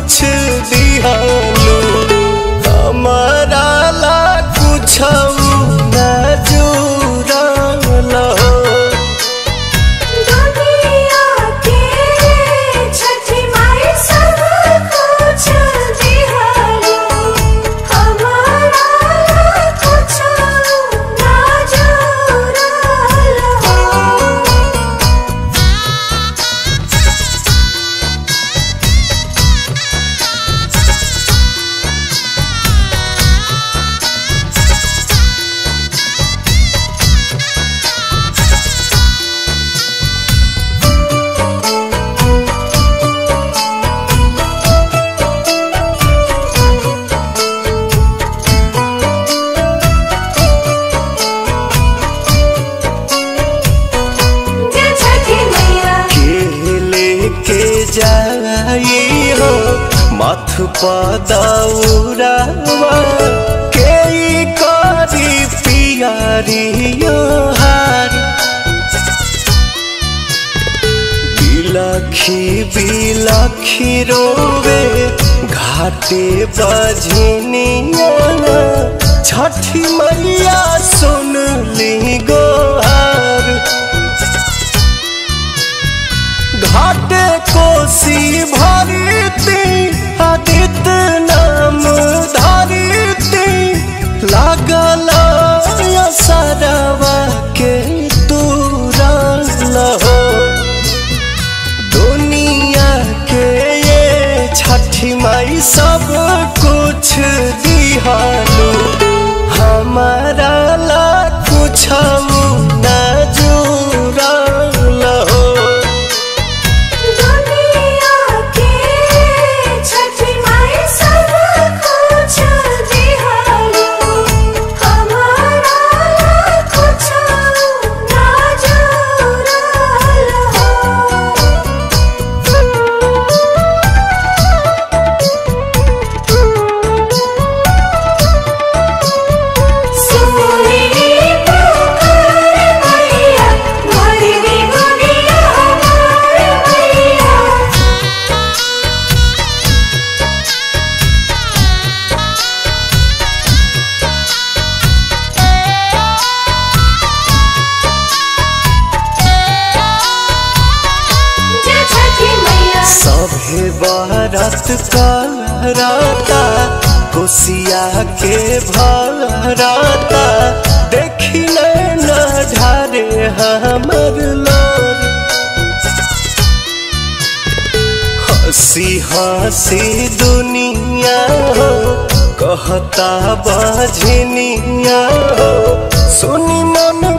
कुछ दिहानु हमारा ला कुछ न जुड़ल हो दुनिया के छठी माई सब कुछ दिहलो हमारा कुछ ना जुड़ल हो जय छठी मैया के लेके जाई हो मथ पदौरावा के ई करी पियारियो हार बिलखी बिलखी रोवे घाटे बझनिया छठी मैया सुन ली गोहार घाटे कोसी भरती आदित्य नाम धरती लागल सरवा के तुरल हो दुनिया के ये छठी माई सब कुछ दिहानु हमारा ला कुछ न जुड़ल हो दुनिया के छठी माई सब कुछ दिहलो हमारा कुछ ना जुड़ल हो सोनी पुकार मैया मोरी दुनिया हमार मैया जय छठी मैया सभे बरत करता कोसिया के भरता देखी न ढारे हमर लोर हंसी हंसी दुनिया हो कहता बजनिया हो सुनी मन